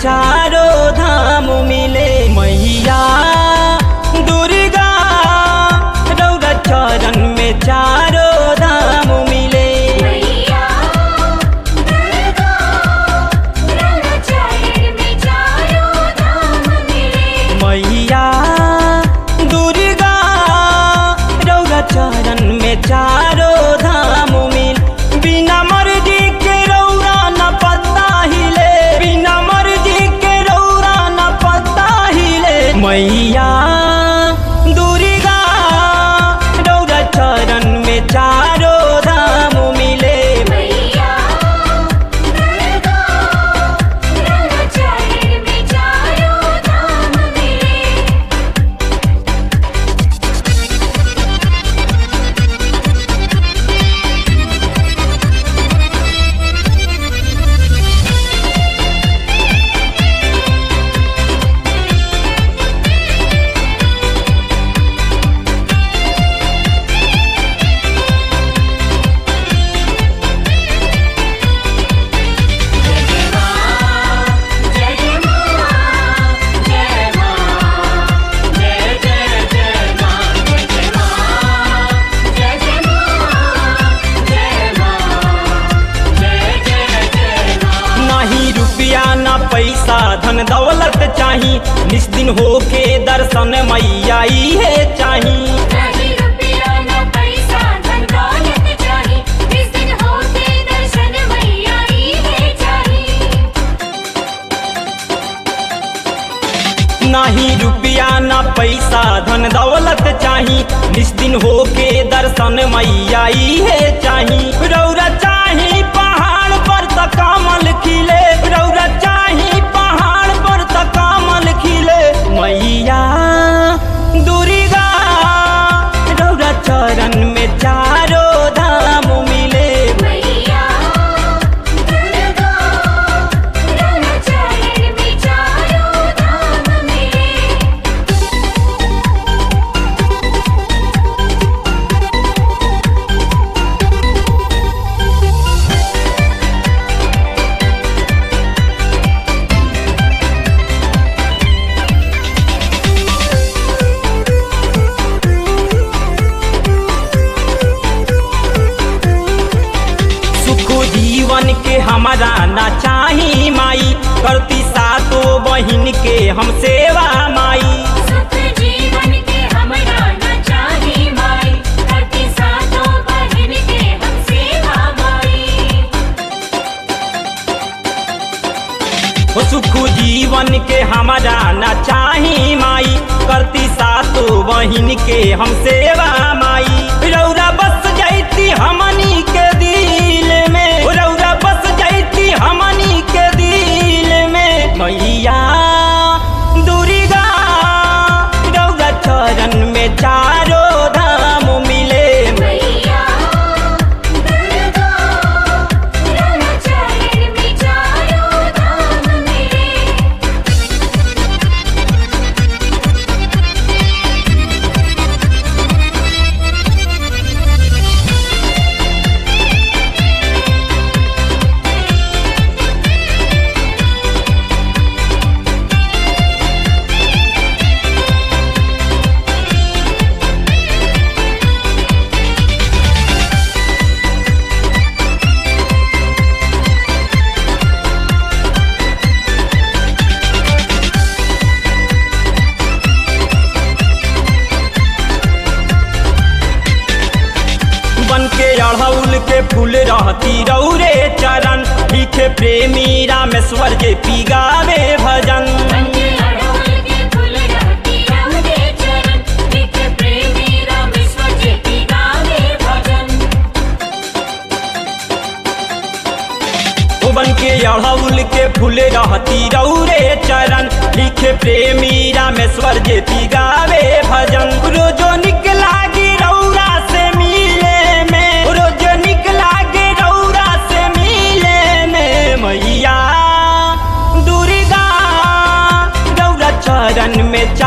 चारो धाम मिले मैया दुर्गा रौरा चरण में चारो धाम मिले मैया दुर्गा रौरा चरण में चारों धाम मिले मैया दुर्गा रौरा चरण में चारो धाम मिल बिना मर्जी के रौरा न पता हिले बिना मर्जी के रौरा न पता हिले मैया दुर्गा रौरा चरण में चारो धाम मिले मैया दुर्गा रौरा चरण में चारों धाम मिले जय जय मां जय मां जय जय जय मां जय जय मां जय जय मां जय मां जय जय जय मां नहीं रुपया ना पैसा धन दौलत चाही निस्दिन होके दर्शन मैया है चाही नहीं रुपया न पैसा धन दौलत चाही इस दिन होते दर्शन मैया ही है चाही नहीं रुपया ना पैसा धन दौलत चाही निस्दिन होके दर्शन मैया है चाही रौरा चाही पहाड़ पर त कमल खिले रौरा चाही पहाड़ पर त कमल खिले मैया दुर्गा रौरा चरण में चारो धाम मिले मैया दुर्गा रौरा चरण में चारों धाम मिले सुख जीवन के हमारा ना चाही माई करती सातो बहिन के हम सेवा माई सुख जीवन के हमरा न चाही माई करती सातों बहन के हम सेवा माई हो सुख जीवन के हमारा ना चाही माई करती सातो बहिन के हम सेवा माई रौरा बस जाती हमनी के दिल में रौरा बस जाती हमनी के दिल में मैया दुर्गा रौरा चरण में चारो धाम मिले मैया दुर्गा रौरा चरण में चारों धाम मिले बन के अड़हुल के फूल रहती रौरे चरण लिखे प्रेमी रामेश्वर जे पिगावे भजन बंदे अड़हुल के फूल रहती रहुदे चरण लिख प्रेमी रामेश्वर जी की गावे भजन ओ बन के अड़हुल के फूल रहती रौरे चरण लिखे प्रेमी रामेश्वर जे पिगावे भजन रोजो निकला गी रौरा से मिले में रोजो निकला गी रौरा से मिले में मैया दुर्गा रौरा चरण में